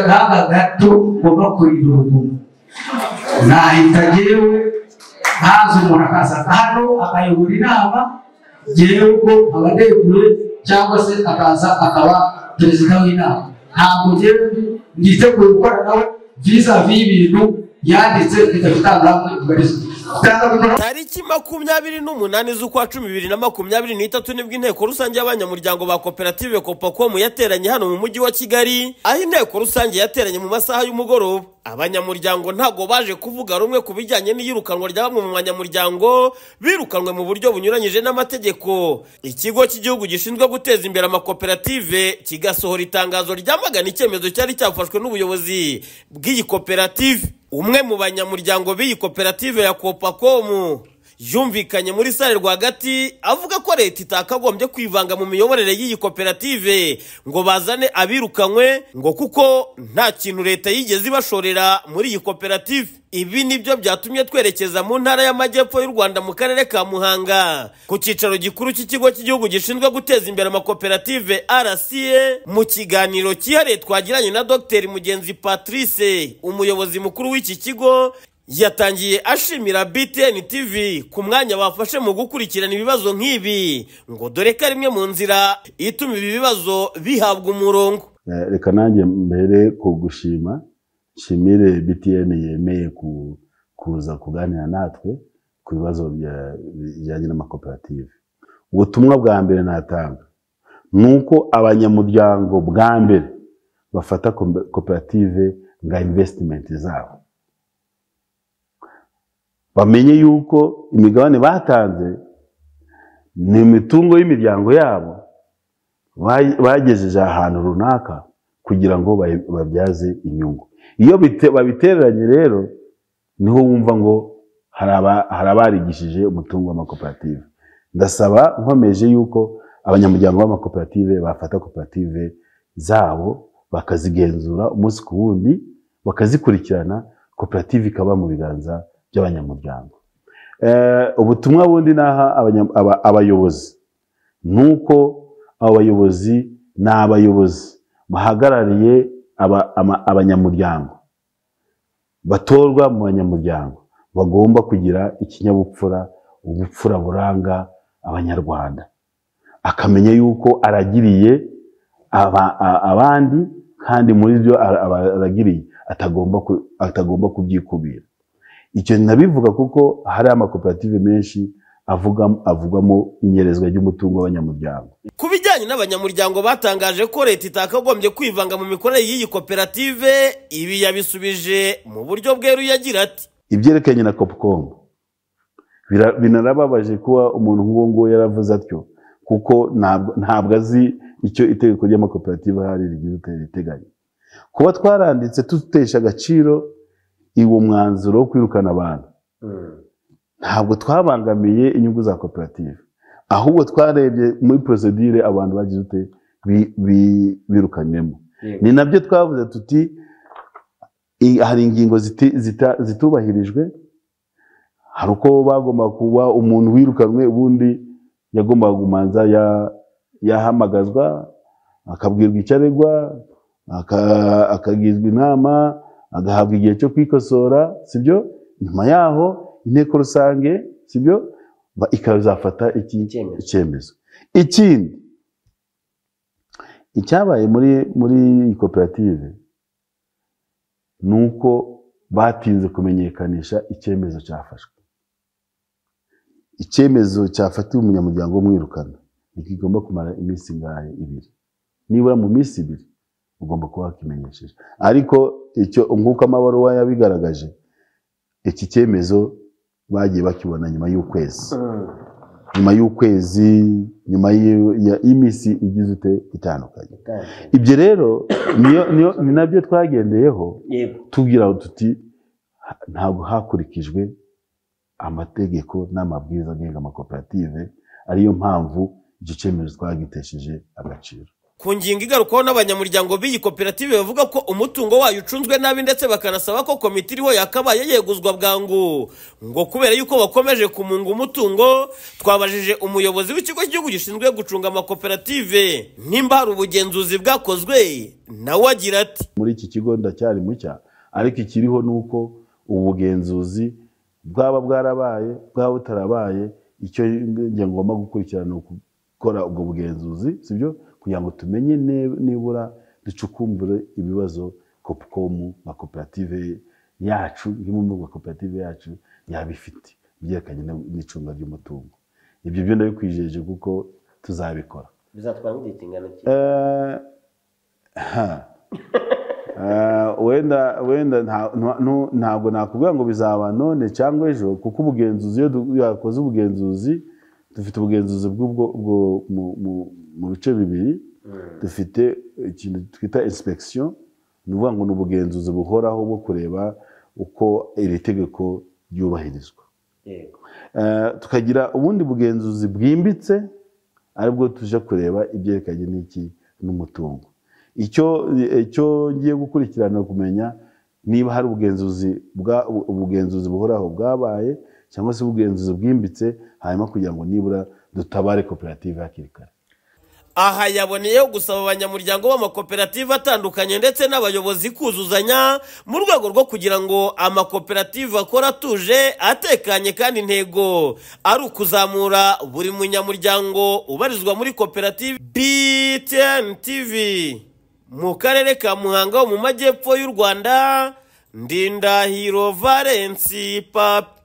ntabwo gato ugomba kurinda urugomo nahita ngewe ntazi umuntu akaza hano akayobora inama ngewe ubwo aba aneguye cyangwa se akaza akaba perezida w'inama ntabwo ngewe mwiteguye gukora nawe viza y'ibintu yanditse bidafite ahantu hamwe tariki makumyabiri n'umunani z'ukwa cumi bibiri na makumyabiri n'itatu nibwo inteko rusange y'abanyamuryango ba koperative kopakomu yateranye hano mu mujyi wa kigali aho inteko rusange yateranye mu masaha y'umugoroba abanyamuryango ntago baje kuvuga rumwe ku bijyanye n'iyirukanwa rya bamwe mu banyamuryango birukanwe mu buryo bunyuranyije n'amategeko ikigo cy'igihugu gishinzwe guteza imbere amakoperative kigasohora itangazo ryamagana icyemezo cyari cyafashwe n'ubuyobozi bw'iyi koperative umwe mu banyamuryango b'iyi koperative ya kopakomu yumvikanye muri sale rwagati avuga ko leta itakagombye kwivanga mu miyoborere y'iyi koperative ngo bazane abirukanywe ngo kuko nta kintu leta yigeze ibashorera muri iyi koperative ibi nibyo byatumye twerekeza mu ntara y'amajyepfo y'u rwanda mu karere ka muhanga ku cyicaro gikuru cy'ikigo cy'igihugu gishinzwe guteza imbere amakoperative rca mu kiganiro cyihariye twagiranye na dr mugenzi patrice umuyobozi mukuru w'iki kigo yatangiye ashimira BTN TV ku mwanya bafashe mu gukurikirana ibibazo nk'ibi ngo dore ko ari imwe mu nzira ituma ibi bibazo bihabwa umurongo reka nanjye mbere kugushima nshimire BTN yemeye kuza kuganira natwe ku bibazo bijyanye n'amakoperative ubutumwa bwa mbere natanga ni uko abanyamuryango bwa mbere bafata koperative nka invesitimenti zabo bamenye yuko imigabane batanze ni imitungo y'imiryango yabo bagejeje ahantu runaka kugira ngo babyaze inyungu iyo babitereranye rero niho wumva ngo hari abarigishije umutungo w'amakoperative ndasaba nkomeje yuko abanyamuryango b'amakoperative bafata koperative zabo bakazigenzura umunsi ku wundi bakazikurikirana koperative ikaba mu biganza by'abanyamuryango ubutumwa bundi naha abayobozi ni uko abo bayobozi ni abayobozi bahagarariye abanyamuryango batorwa mu banyamuryango bagomba kugira ikinyabupfura ubupfura buranga abanyarwanda akamenya yuko aragiriye abandi kandi muri byo aragiriye atagomba kubyikubira icyo nabivuga kuko hari amakoperative menshi avugamo inyerezwa ry'umutungo w'abanyamuryango ku bijyanye n'abanyamuryango batangaje ko leta itakagombye kwivanga mu mikorere y'iyi koperative ibi yabisubije mu buryo bweruye agira ati ibyerekeranye na kopukomu binarababaje kuba umuntu nk'uwo nguwo yaravuze atyo kuko ntabwo azi icyo itegeko ry'amakoperative ahari rigira riteganya kuba twaranditse tutesha agaciro uwo mwanzuro wo kwirukana abantu ntabwo twabangamiye inyungu za koperative ahubwo twarebye muri porosidire abantu bagize ute birukanywemo ni nabyo twavuze tuti hari ingingo zitubahirijwe hari uko bagomba kuba umuntu wirukanwe ubundi yagombaga kumanza yahamagazwa akabwirwa icyo aregwa akagizwa inama agahabwa igihe cyo kwikosora sibyo nyuma yaho inteko rusange sibyo ikazafata icyemezo ikindi icyabaye muri muri koperative ni uko batinze kumenyekanisha icyemezo cyafashwe icyemezo cyafatiwe umunyamuryango w'umwirukana ntigomba kumara iminsi ingahe ibiri nibura mu minsi ibiri ugomba kuba wakimenyesheje ariko icyo nk'uko amabaruwa yabigaragaje iki cyemezo bagiye bakibona nyuma y'ukwezi nyuma y'ukwezi nyuma y'iminsi igize ute itandukanye ibyo rero ni nabyo twagendeyeho tugira tuti ntabwo hakurikijwe amategeko n'amabwiriza agenga amakoperative ariyo mpamvu icyo cyemezo twagitesheje agaciro ku ngingo igarukwaho n'abanyamuryango b'iyi koperative bavuga ko umutungo wayo ucunzwe nabi ndetse bakanasaba ko komite iriho yakabaye yeguzwa bwangu ngo kubera yuko bakomeje kumunga umutungo twabajije umuyobozi w'ikigo cy'igihugu gishinzwe gucunga amakoperative nimba hari ubugenzuzi bwakozwe nawe agira ati muri iki kigo ndacyari mucya ariko ikiriho ni uko ubugenzuzi bwaba bwarabaye bwaba butarabaye icyo njye ngomba gukurikirana ni gukora ubwo bugenzuzi sibyo kugira ngo tumenye ne- nibura ducukumbure ibibazo kopukomu nka koperative yacu nk'imwe mu makoperative yacu yaba ifite ibyerekanye n- n'icunga ry'umutungo ibyo byo ndabikwijeje kuko tuzabikora bizatwara nk'igihe kingana iki Eh, ha. Eh, wenda wenda nta- nta- ntu- ntabwo nakubwira ngo bizaba none cyangwa ejo kuko ubugenzuzi iyo du- yakoze ubugenzuzi dufite ubugenzuzi bw'ubwo ubwo mu- mu- mu bice bibiri dufite ikintu twita inspection ni ukuvuga ngo ni ubugenzuzi buhoraho bwo kureba uko iri tegeko ryubahirizwa yego Eh, tukagira ubundi bugenzuzi bwimbitse aribwo tuje kureba ibyerekanye n'iki n'umutungo icyo icyo ngiye gukurikirana ni kumenya niba hari ubugenzuzi bwa ubugenzuzi buhoraho bwabaye cyangwa se ubugenzuzi bwimbitse hanyuma kugira ngo nibura dutabare koperative hakiri kare aha yaboneyeho gusaba abanyamuryango b'amakoperative atandukanye ndetse n'abayobozi kuzuzanya mu rwego rwo kugira ngo amakoperative akora atuje atekanye kandi intego ari ukuzamura buri munyamuryango ubarizwa muri koperative btn tv mu karere ka muhanga ho mu majyepfo y'u rwanda ndindahiro valensi papi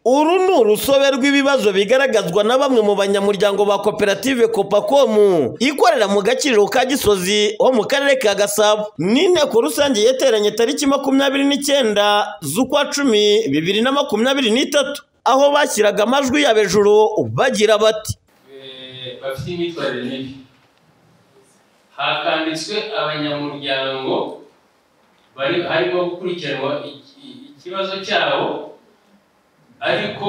Uru ni urusobe rw'ibibazo bigaragazwa na bamwe mu banyamuryango ba koperative Copacomu ikorera mu gaciro ka Gisozi ho mu karere ka Gasabo n'inteko rusange yateranye tariki makumyabiri n'icyenda z'ukwa cumi bibiri na makumyabiri n'itatu aho bashyiraga amajwi yabo ejuru bagira bati Eh, bafite imyitwarire mibi hakanditswe abanyamuryango bari harimo gukurikiranwa iki- ikibazo cyabo ariko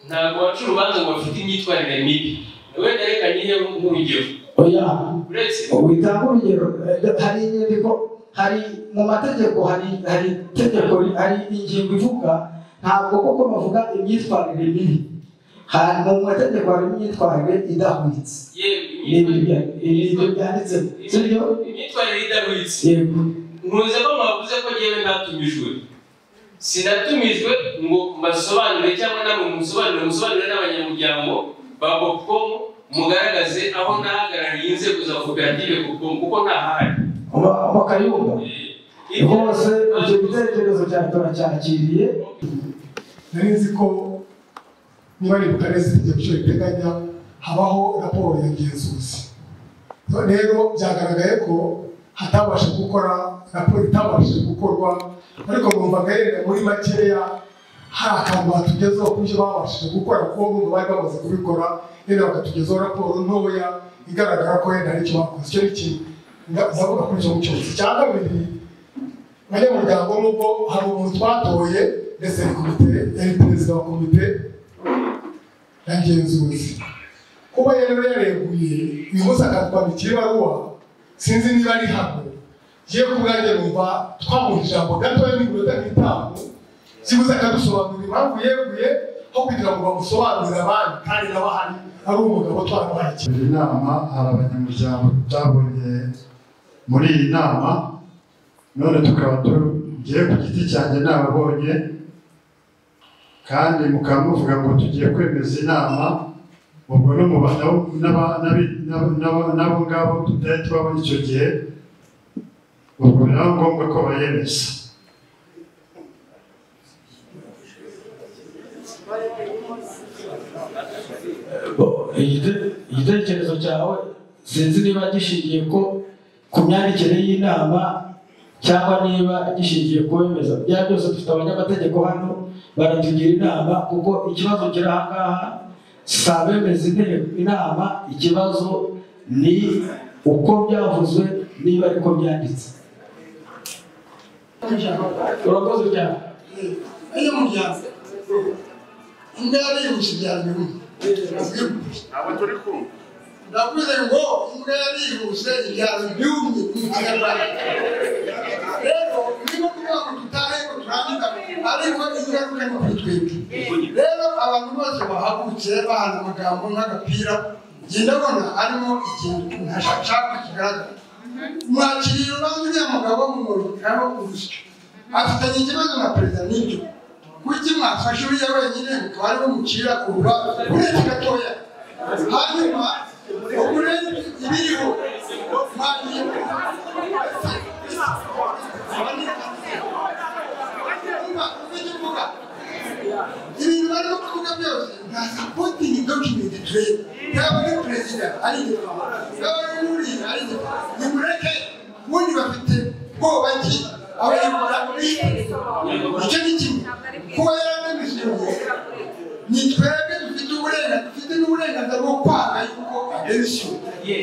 ntabwo waca urubanza ngo bafite imyitwarire mibi wenda reka nyihe nk'urugero oya uretse ubitanga urugero eh, hari inyandiko hari mu mategeko hari hari itegeko hari ingingo ivuga ntabwo koko bavuga imyitwarire mibi hari mu mategeko hari imyitwarire idahwitse yewe ni imyitwarire ibyo byanditse sibyo imyitwarire idahwitse yego nkunze ko mwavuze ko ngewe natumijwe sinatumijwe ngo mbasobanure cyangwa namwe musobanure musobanure n'abanyamuryango ba popcomu mugaragaze aho nahagarariye inzego za koperative kuko kuko ntahari Ba- bakayumva Eh, hose icyo gitekerezo cyawe turacyakiriye nari nzi ko niba ari bukaresi itegeko icyo riteganya habaho raporo ya ngenzuzi rero byagaragaye ko hatabasha gukora raporo itabashije gukorwa ariko numva gaherere muri makeya hari akantu batugezeho ku byo babashije gukora kuko bumva bari bamaze kubikora rero bakatugezaho raporo ntoya igaragara ko wenda hari icyo bakoze icyo ni kimwe Nga- ndavuga kuri icyo cyose icya kabiri abanyamuryango nubwo hari umuntu twatoye ndetse ni komite yari perezida wa komite ya ngenzuzi kuba yari yareguye uyu munsi akatwandikira ibaruwa sinzi niba ari hano yewe ku bwanjye numva twamuha ijambo gatoya n'iminota nk'itanu kibuze akadusobanurira impamvu yeguye aho kugira ngo bamusobanurire abandi kandi nawe ahari ari umugabo twarabaye iyi nama hari abanyamuryango tutabonye muri iyi nama none tukaba tugiye ku giti cyanjye nababonye kandi mukaba muvuga ngo tugiye kwemeza inama ubwo n'umuba n'abo ngabo tutari tubabona icyo gihe ubwo biba ngombwa ko bayemeza Igite- igitekerezo cyawe sinzi niba gishingiye ko ku myandikire y'inama cyangwa niba gishingiye ku wemeza bya byose dufite abanyamategeko hano baratugira inama kuko ikibazo kiri aha ngaha si abemeza inteko inama ikibazo ni uko byavuzwe niba ariko byanditse urakoze cyane iyo muryango undi yabihuse byari bimwe abo turi kumwe navuze ngo imbwa yarihuse ibyaro byumye mu kinyarwanda rero niba kuvuga ngo dutahe ngo turangane ariko ingaruka ni kuri twebwe rero abantu bose bahagurutse bahana amagambo nk'agapira njye ndabona harimo ikintu ntashaka kigaragara mwakiriye urubanza uriya mugabo mumurikaho urusyo afitanye ikibazo na perezida n'ibyo kuki mwafashe uriya wenyine mutware mumucira ku rubanza uretse gatoya hanyuma ugure ibiriho mwanyuma ibintu barimo kuvuga byose nta sapotingi dokimenti tureba yaba ari perezida ari igipamo yaba ari n'uriya ari igipamo nimureke ubundi bafite ubwoba ki ababikora icyo ni kimwe kuba yaranemeje ngo ni twebwe dufite uburenganzira dufite n'uburenganzira bwo kwanga yuko aderisiyo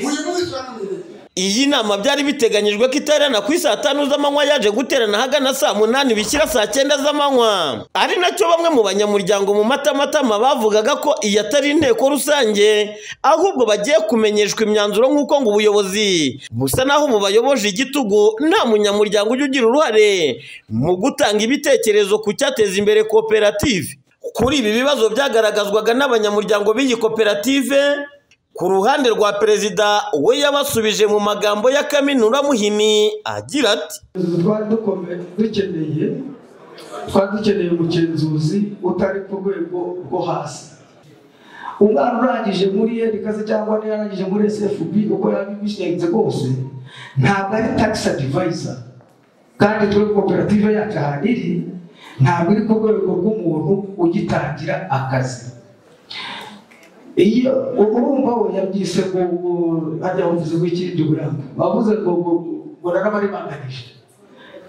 uyu munsi baramwereka Iyi nama byari biteganyijwe ko iterana ku saa tanu z'amanywa yaje guterana ahagana saa munani bishyira saa cyenda z'amanywa ari nacyo bamwe mu banyamuryango mu matamatama bavugaga ko iyi atari inteko rusange ahubwo bagiye kumenyeshwa imyanzuro nk'uko ngo ubuyobozi busa naho bubayoboje igitugu nta munyamuryango ujya ugira uruhare mu gutanga ibitekerezo ku cyateza imbere koperative kuri ibi bibazo byagaragazwaga n'abanyamuryango b'iyi koperative ku ruhande rwa perezida we yabasubije mu magambo ya kaminura muhimi agira ati twari dukomeye dukeneye twari dukeneye umugenzuzi utari ku rwego rwo hasi umwana urangije muri erikase cyangwa n'iyarangije muri sfb uko yabibishinze rwose ntabwo ari tagisi adivayisa kandi twe koperative yacu ahantu iri ntabwo iri ku rwego rw'umuntu ugitangira akazi iyo urumva we yabyise ngo ngo hajya bavuze ngo ikindi buranga bavuze ngo ngo ngo narabaribanganije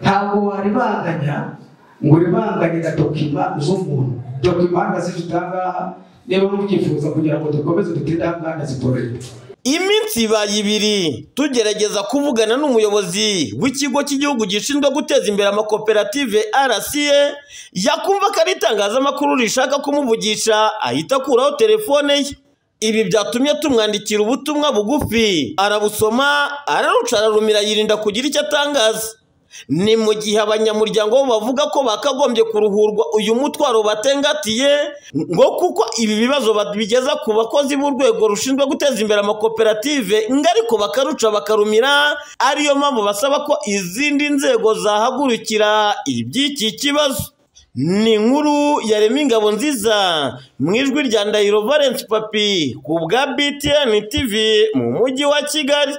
ntabwo waribanganya ngo ribanganira dokima z'umuntu dokima hano zifite ahangaha niba mubyifuza kugira ngo dukomeze dutinde ahangaha zitorere iminsi ibaye ibiri tugerageza kuvugana n'umuyobozi w'ikigo cy'igihugu gishinzwe guteza imbere amakoperative rca yakumva ko ari itangazamakuru rishaka kumuvugisha ahita akuraho telefone ye ibi byatumye tumwandikira ubutumwa bugufi arabusoma araruca ararumira yirinda kugira icyo atangaza ni mu gihe abanyamuryango bo bavuga ko bakagombye kuruhurwa uyu mutwaro batengatiye ngo kuko ibi bibazo babigeza ku bakozi b'urwego rushinzwe guteza imbere amakoperative ngo ariko bakaruca bakarumira ariyo mpamvu basaba ko izindi nzego zahagurukira iby'iki kibazo ni inkuru yarema ingabo nziza mu ijwi rya ndahiro valence papi ku bwa btn tv mu mujyi wa kigali